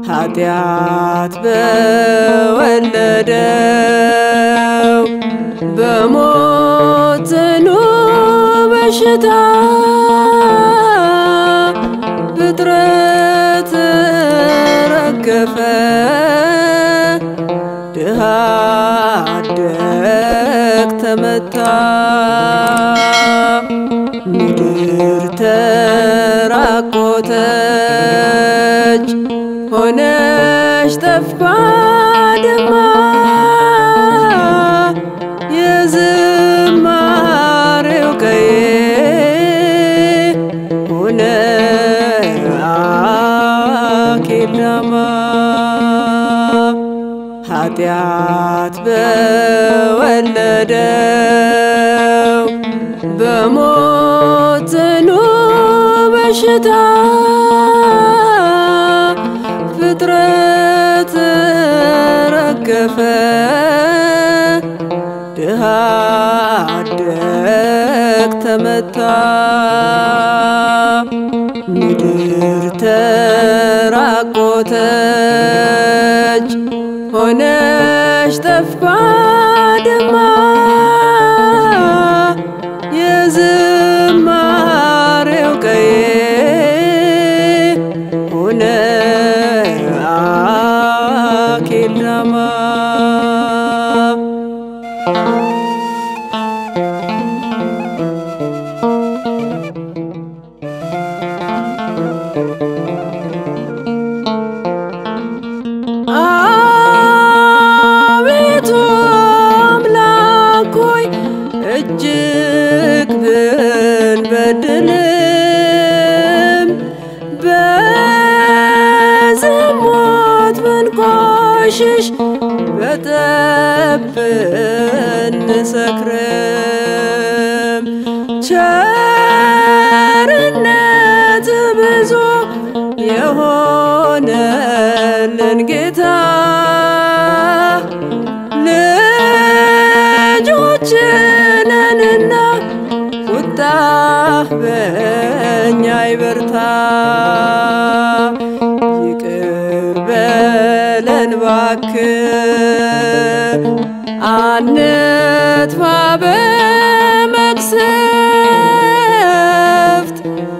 ኃጢአት በወለደው በሞት ጽኑ በሽታ ፍጥረት ረገፈ ድሃ አደግ ተመታ ምድር ተራቆተች ሆነች ጠፍታ ደማ የዝማሬው ቀዬ ሆነ አኬዳማ ኃጢአት በወለደው በሞት ጽኑ በሽታ ፍጥረት ረገፈ ድሃ አደግ ተመታ ምድር ተራቆተች ሆነች ጠፍታ ደማ የዝማሬው ቀዬ ሆነ አኬዳማ አቤቱ አምላክ ሆይ እጅግ ብንበድልም በዝሙት ብንቆሽሽ በጠብ ብንሰክርም ቸርነት ብዙ የሆነልን ጌታ ልጆችነንና ቁጣ በእኛ ይበርታ ይቅር በለን እባክህ አንጥፋ በመቅሰፍት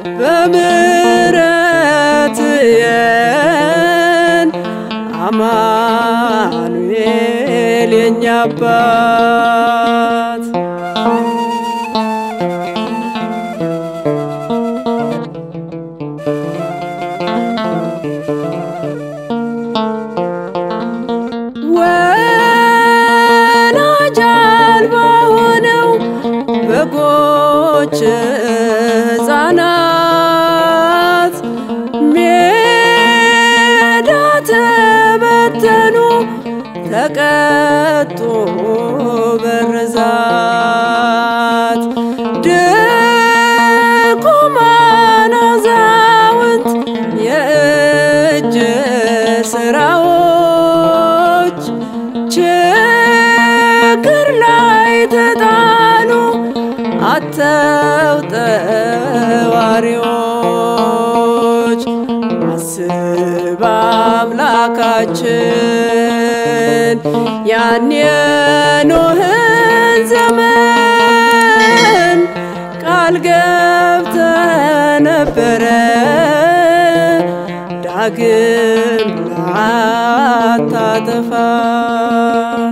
በምሕረት የን አማኑኤል የኛ አባት ወላጅ አልባ ሆነው በጎች ሕፃናት ሜዳ ተበተኑ ተቀጡ በርዛት ድኩማን አዛውንት የእጅ ስራዎች ችግር ላይ ተጣሉ አተው ጠዋሪዎች አስብ አምላካችን ያን የኖህን ዘመን ቃል ገብተ ነበረ ዳግም ላታጠፋን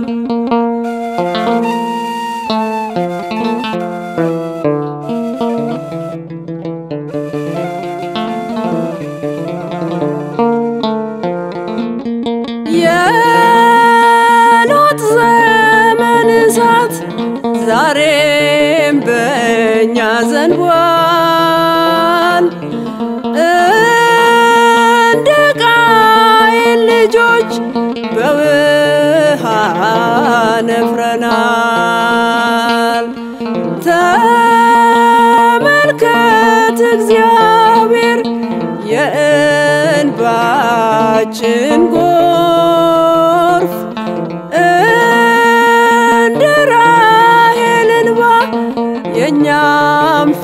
የሎጥ ዘመን እሳት ዛሬም በእኛ ዘንቧል። እንደ ቃየል ልጆች በውሃ ነፍረናል። ተመልከት እግዚአብሔር የእንባችን ጎርፍ እንደ ራሔል እንባ የእኛም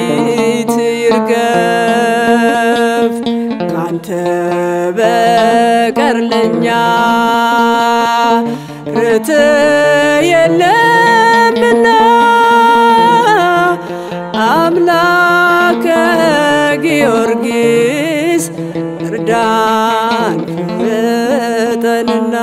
ፊት ይርገፍ ካንተ በ በቀር ለኛ ርት የለምና አምላከ ጊዮርጊስ እርዳን ፍጠንና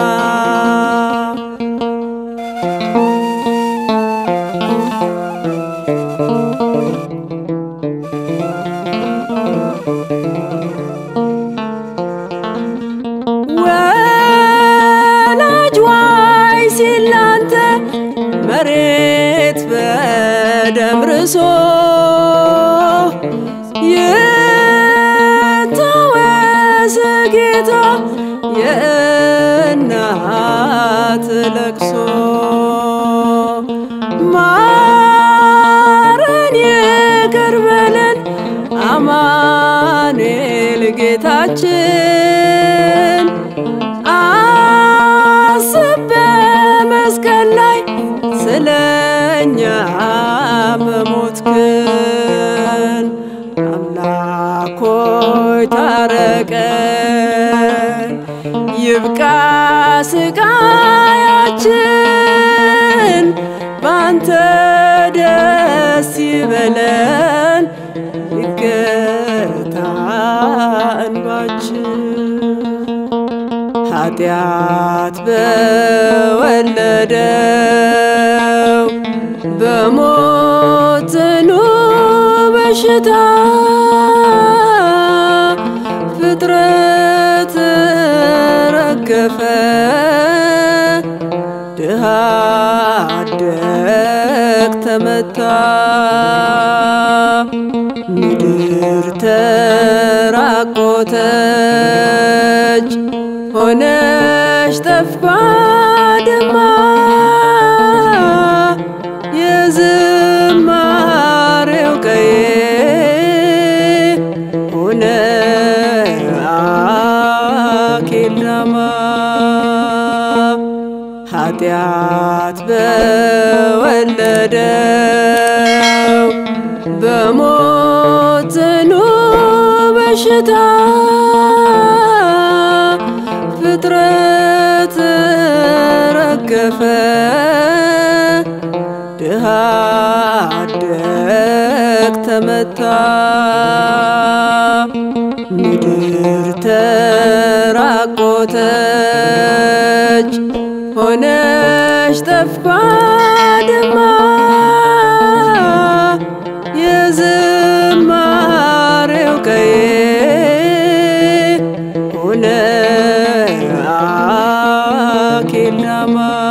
ወላጅ ዋይ ሲላንተ መሬት በደም ርሶ ይታወስ ጌታ የእናት ለቅሶ ማረን ይቅር በለን አማኑኤል ጌታችን አስብ በመስቀል ላይ ስለኛ መሞትክን አምላክ ሆይ ታረቀን ይብቃ ስቃያችን ባንተ ደስ ይበለን ይገታ እንባችን ኃጢአት በወለደው በሞት ጽኑ በሽታ ፍጥረት ረገፈ ድሃ አደግ ተመታ ምድር ተራቆተች ሆነሽ ጠፍባ ደማ የዝማሬው ቀዬ ሆነ አኬልዳማ ኃጢአት በወለደው በሞት ጽኑ በሽታ ፍጥረት ረገፈ ድሃ አደግ ተመታ ምድር ተራቆተች ሆነሽ ጠፍባ ደማ የዝማሬው ቀዬ ሆነ አኬልዳማ